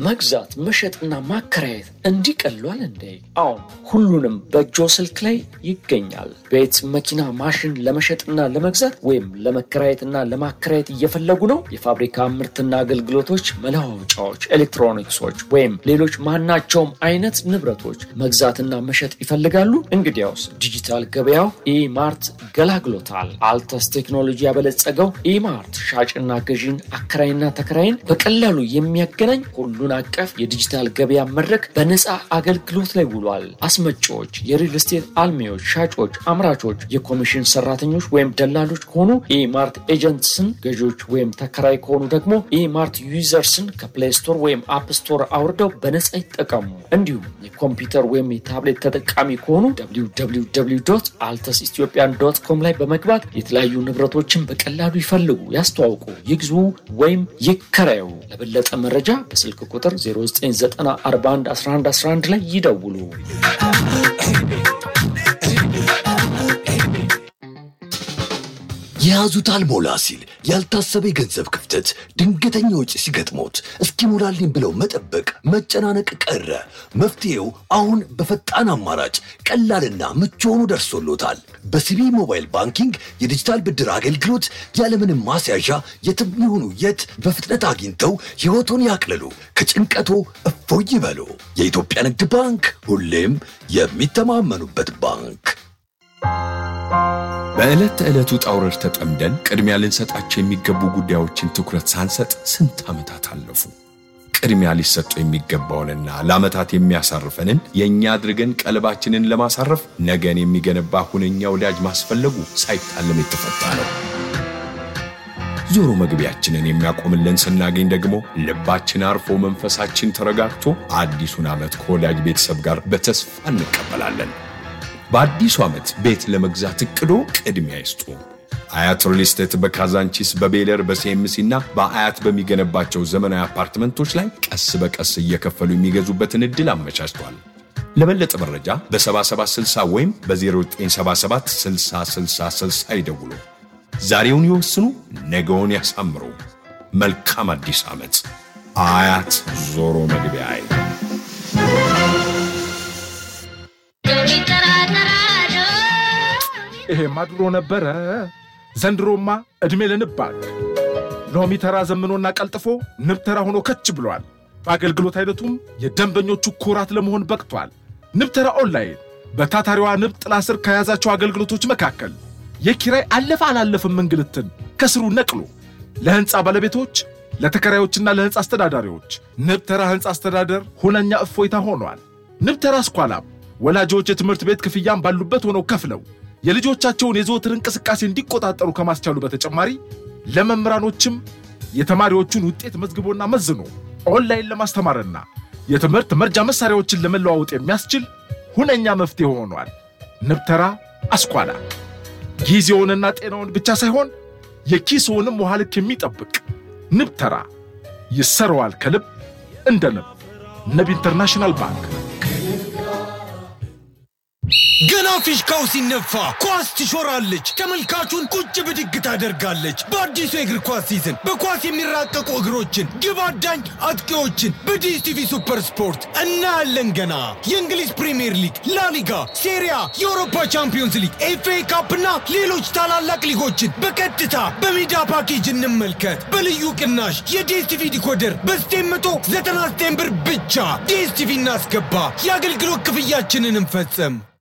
መግዛት መሸጥና ማከራየት እንዲቀሏል እንዴ? አሁን ሁሉንም በእጆ ስልክ ላይ ይገኛል። ቤት፣ መኪና፣ ማሽን ለመሸጥና ለመግዛት ወይም ለመከራየትና ለማከራየት እየፈለጉ ነው? የፋብሪካ ምርትና አገልግሎቶች፣ መለዋወጫዎች፣ ኤሌክትሮኒክሶች ወይም ሌሎች ማናቸውም አይነት ንብረቶች መግዛትና መሸጥ ይፈልጋሉ? እንግዲያውስ ዲጂታል ገበያው ኢማርት ገላግሎታል። አልተስ ቴክኖሎጂ ያበለጸገው ኢማርት ሻጭና ገዢን አከራይና ተከራይን በቀላሉ የሚያገናኝ ሁሉን አቀፍ የዲጂታል ገበያ መድረክ በነፃ አገልግሎት ላይ ውሏል። አስመጪዎች፣ የሪል ስቴት አልሚዎች፣ ሻጮች፣ አምራቾች፣ የኮሚሽን ሰራተኞች ወይም ደላሎች ከሆኑ ኢማርት ኤጀንትስን፣ ገዢዎች ወይም ተከራይ ከሆኑ ደግሞ ኢማርት ዩዘርስን ከፕሌይ ስቶር ወይም አፕ ስቶር አውርደው በነፃ ይጠቀሙ። እንዲሁም የኮምፒውተር ወይም የታብሌት ተጠቃሚ ከሆኑ አልተስ ኢትዮጵያን ዶት ኮም ላይ በመግባት የተለያዩ ንብረቶችን በቀላሉ ይፈልጉ፣ ያስተዋውቁ፣ ይግዙ ወይም ይከራዩ። ለበለጠ መረጃ በስልክ ቁጥር 0994111111 ላይ ይደውሉ። የያዙት አልሞላ ሲል ያልታሰበ የገንዘብ ክፍተት፣ ድንገተኛ ወጪ ሲገጥሞት እስኪሞላልኝ ብለው መጠበቅ፣ መጨናነቅ ቀረ። መፍትሄው አሁን በፈጣን አማራጭ ቀላልና ምቹ ሆኖ ደርሶሎታል። በሲቢ ሞባይል ባንኪንግ የዲጂታል ብድር አገልግሎት ያለምንም ማስያዣ የትም ይሁኑ የት በፍጥነት አግኝተው ሕይወቶን ያቅልሉ፣ ከጭንቀቶ እፎይ ይበሉ። የኢትዮጵያ ንግድ ባንክ ሁሌም የሚተማመኑበት ባንክ። በዕለት ተዕለቱ ውጣ ውረድ ተጠምደን ቅድሚያ ልንሰጣቸው የሚገቡ ጉዳዮችን ትኩረት ሳንሰጥ ስንት ዓመታት አለፉ። ቅድሚያ ሊሰጡ የሚገባውንና ለዓመታት የሚያሳርፈንን የእኛ አድርገን ቀልባችንን ለማሳረፍ ነገን የሚገነባ ሁነኛ ወዳጅ ማስፈለጉ ሳይታለም የተፈታ ነው። ዞሮ መግቢያችንን የሚያቆምልን ስናገኝ ደግሞ ልባችን አርፎ መንፈሳችን ተረጋግቶ አዲሱን ዓመት ከወዳጅ ቤተሰብ ጋር በተስፋ እንቀበላለን። በአዲሱ ዓመት ቤት ለመግዛት እቅዶ ቅድሚያ ይስጡ። አያት ሪል ስቴት በካዛንቺስ በቤለር በሲኤምሲ እና በአያት በሚገነባቸው ዘመናዊ አፓርትመንቶች ላይ ቀስ በቀስ እየከፈሉ የሚገዙበትን ዕድል አመቻችቷል። ለበለጠ መረጃ በ7760 ወይም በ0977 6060 ይደውሉ። ዛሬውን ይወስኑ፣ ነገውን ያሳምሩ። መልካም አዲስ ዓመት። አያት ዞሮ መግቢያ ይሄማ ድሮ ነበረ። ዘንድሮማ ዕድሜ ለንባክ ሎሚ ተራ ዘምኖና ቀልጥፎ ንብ ተራ ሆኖ ከች ብሏል። በአገልግሎት አይነቱም የደንበኞቹ ኩራት ለመሆን በቅቷል። ንብ ተራ ኦንላይን በታታሪዋ ንብ ጥላ ስር ከያዛቸው አገልግሎቶች መካከል የኪራይ አለፈ አላለፍም እንግልትን ከስሩ ነቅሎ ለሕንፃ ባለቤቶች ለተከራዮችና ለሕንፃ አስተዳዳሪዎች ንብ ተራ ሕንፃ አስተዳደር ሁነኛ እፎይታ ሆኗል። ንብ ተራ ስኳላም ወላጆች የትምህርት ቤት ክፍያም ባሉበት ሆነው ከፍለው የልጆቻቸውን የዘወትር እንቅስቃሴ እንዲቆጣጠሩ ከማስቻሉ በተጨማሪ ለመምህራኖችም የተማሪዎቹን ውጤት መዝግቦና መዝኖ ኦንላይን ለማስተማርና የትምህርት መርጃ መሳሪያዎችን ለመለዋወጥ የሚያስችል ሁነኛ መፍትሄ ሆኗል። ንብተራ አስኳላ ጊዜውንና ጤናውን ብቻ ሳይሆን የኪስውንም ውሃ ልክ የሚጠብቅ ንብተራ ይሰረዋል ከልብ እንደ ንብ። ንብ ኢንተርናሽናል ባንክ ገና ፊሽካው ሲነፋ ኳስ ትሾራለች፣ ተመልካቹን ቁጭ ብድግ ታደርጋለች። በአዲሱ የእግር ኳስ ሲዝን በኳስ የሚራቀቁ እግሮችን፣ ግብ አዳኝ አጥቂዎችን በዲኤስቲቪ ሱፐር ስፖርት እናያለን። ገና የእንግሊዝ ፕሪምየር ሊግ፣ ላሊጋ፣ ሴሪያ፣ የአውሮፓ ቻምፒዮንስ ሊግ፣ ኤፍኤ ካፕና ሌሎች ታላላቅ ሊጎችን በቀጥታ በሜዳ ፓኬጅ እንመልከት። በልዩ ቅናሽ የዲኤስቲቪ ዲኮደር በ999 ብር ብቻ ዲኤስቲቪ እናስገባ። የአገልግሎት ክፍያችንን እንፈጽም።